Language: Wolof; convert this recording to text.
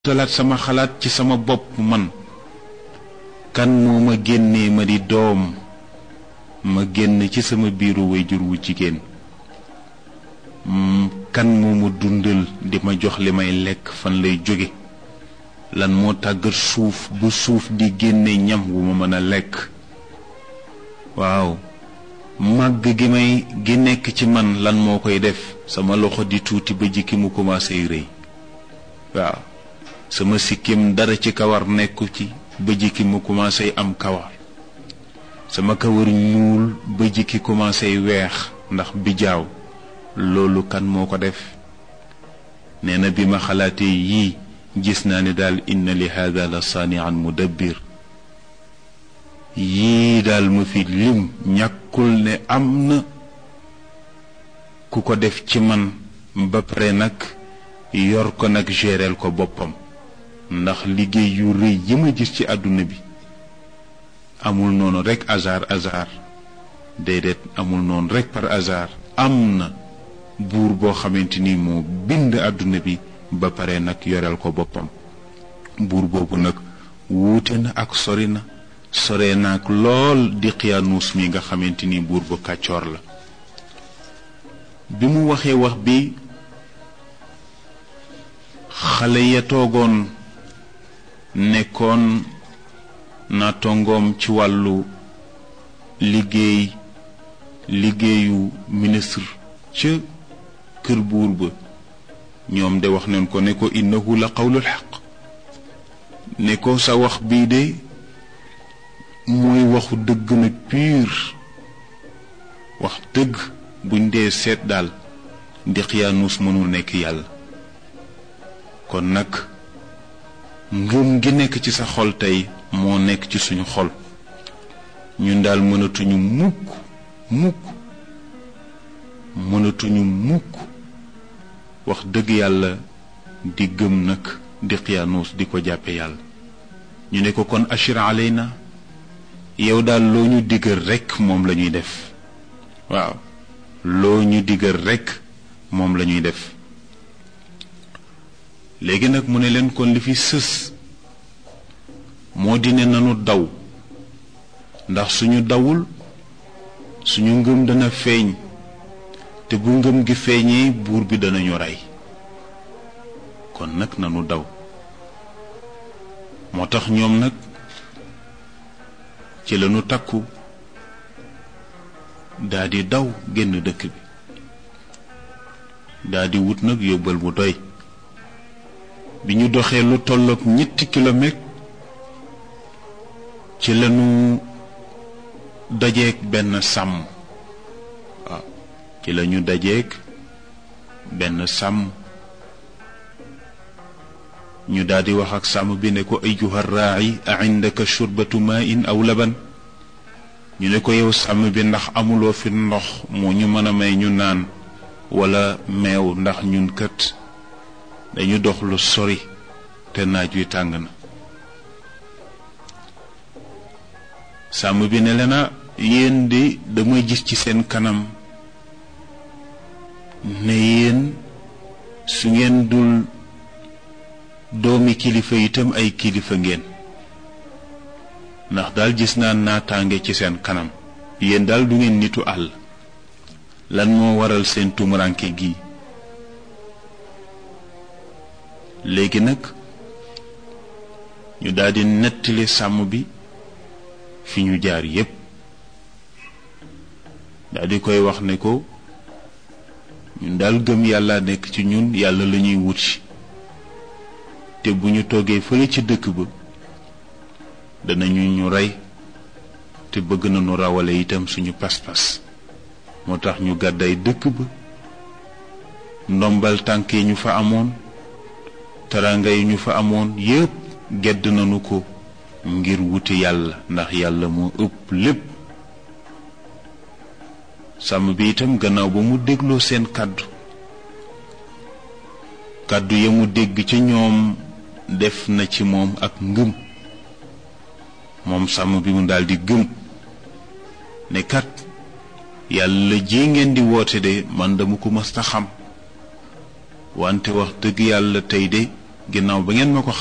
talaat sama xalaat ci sama bopp man kan moo ma génnee ma di doom ma génn ci sama biiru wayjur wu jigéen kan moo ma dundal di ma jox li may lekk fan lay jóge lan moo tàggat suuf bu suuf di génne ñam wu ma mën a lekk waaw màgg gi may gi nekk ci man lan moo koy def sama loxo di tuuti ba jikki mu commencé rëy waaw sama sikkim dara ci kawar nekku ci ba jikki mu commencé am kawar sama kawar ñuul ba jikki commencé weex ndax bijaaw loolu kan moo ko def nee na bi ma xalaatee yii gis naa ne daal inna li hada la saanian mudabbir yii daal ma fi lim ñàkkul ne am na ku ko def ci man ba pare nag yor ko nag géreel ko boppam ndax liggéey yu rëy yi ma gis ci àdduna bi amul noonu rekk hasard hasard déedéet amul noonu rekk par hasard am na buur boo xamante ni moo bind àdduna bi ba pare nag yoreel ko boppam buur boobu nag wuute na ak sori na sore naag lool di xiyaanuus mi nga xamante ni buur bu kàccoor la bi mu waxee wax bi xale ya toogoon nekkoon na tongoom ci wàllu liggéey liggéeyu ministre ca kër buur ba ñoom de wax nañ ko ne ko innahu la qawlul xaq ne ko sa wax bii de mooy waxu dëgg nag pur wax dëgg buñ dee seet daal di xiyaanuus mënul nekk yàlla kon nag ngëm gi nekk ci sa xol tey moo nekk ci suñu xol ñun daal mënatuñu mukk mukk mënatuñu mukk wax dëgg yàlla di gëm nag di xiyaanuus di ko jàppe yàlla ñu ne ko kon ashir alayna yow daal loo ñu diggal rekk moom la ñuy def waaw loo ñu diggal rekk moom la ñuy def léegi nag mu ne leen kon li fi sës moo di ne nanu daw ndax suñu dawul suñu ngëm dana feeñ te bu ngëm gi feeñee buur bi danañu rey kon nag nanu daw moo tax ñoom nag ci lañu takku daldi daw génn dëkk bi daldi wut nag yóbbal bu doy bi ñu doxee lu tollook ñetti kilomètre ci lañu dajeek benn sàmm waaw ci lañu dajeek benn sàmm ñu daldi wax ak sàmm bi ne ko ayyuha raa'i a indaka shurbatu ma'in aw laban ñu ne ko yow sàmm bi ndax amuloo fi ndox moo ñu mën a may ñu naan walla meew ndax ñun kët dañu dox lu sori te naaj wi tàng na sàmm bi ne leena yéen de damay gis ci seen kanam ne yéen su ngeen dul doomi kilifa itam ay kilifa ngeen ndax daal gis naa naataange ci seen kanam yéen daal du ngeen nitu àll lan moo waral seen tumuranke gi léegi nag ñu daldi nettali sàmm bi fi ñu jaar yépp daldi koy wax ne ko ñun daal gëm yàlla nekk ci ñun yàlla la ñuy wut te bu ñu toogee fële ci dëkk ba danañu ñu rey te bëgg nañu rawale itam suñu pas-pas moo tax ñu gàdday dëkk ba ndombal tànk yi ñu fa amoon taranga yi ñu fa amoon yépp gedd nañu ko ngir wuti yàlla ndax yàlla moo ëpp lépp sàmm bi itam gannaaw ba mu dégloo seen kàddu kàddu ya mu dégg ci ñoom def na ci moom ak ngëm moom sàmm bi mu daldi gëm ne kat yàlla ji ngeen di woote de man dama ko mës a xam wante wax dëgg yàlla tey de ginnaaw ba ngeen ma ko